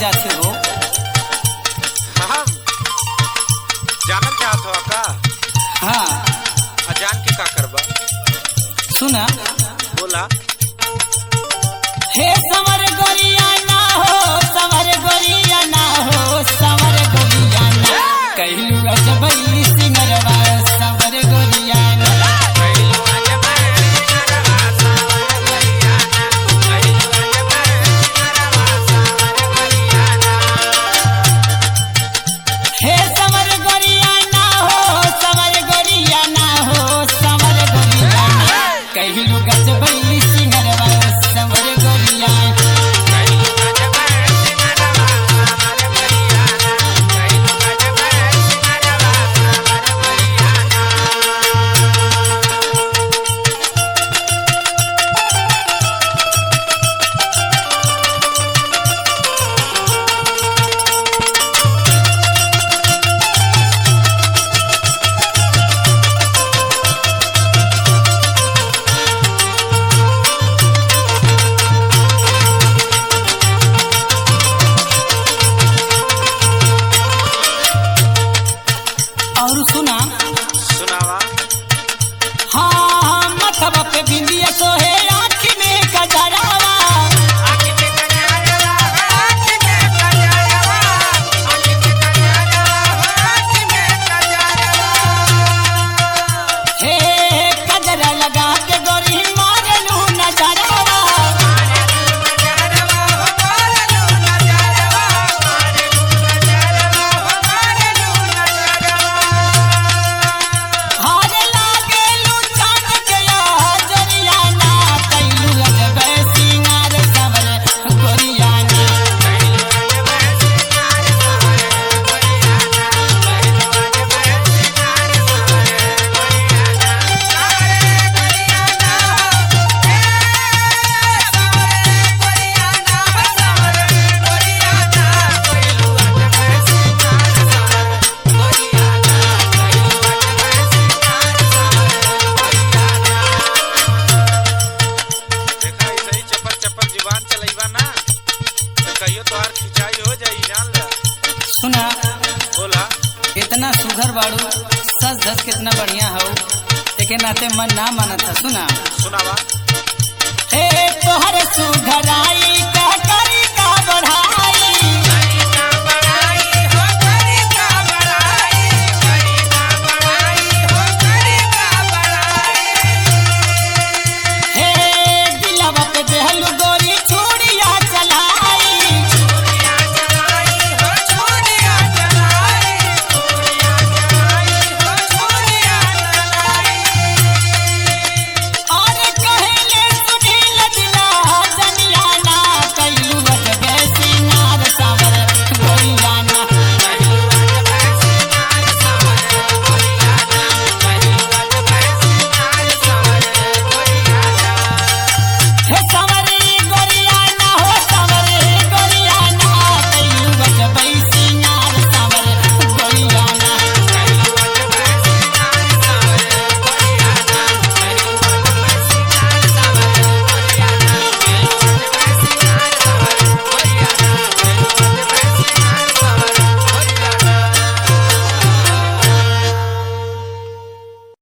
जाते हो हम जानल चाहत हो का हाँ अजान के का करबा सुना बोला हे समर गोरिया ना हो समर गोरिया ना हो समर गोरिया ना कहलू अजबई सिंगरवा समर गोरिया ना हे समर गोरिया ना हो समर गोरिया ना हो समर गोरिया ना कहलू गजबई सिंगरवा समर गोरिया ना और सुना सुनावा हाँ मथवा पे बिंदिया सोहे आँख में गजरावा हे गजरा लगा के गोरी मारलू नजरावा हार लागेलू चांद के हजरिया ना कैलू लगबे सिंगार सवर गोरिया ना देखा ऐसे ही चपल चपल जुबान चलैबा ना तो कहियो तोहार खिंचाई हो जाई जान ला सुना बोला इतना सुघर बाड़ू सच धस कितना बढ़िया हो एके नाते मन ना मानत था सुना सुनावा हे तोहर सुघराई कह करी का बढ़ा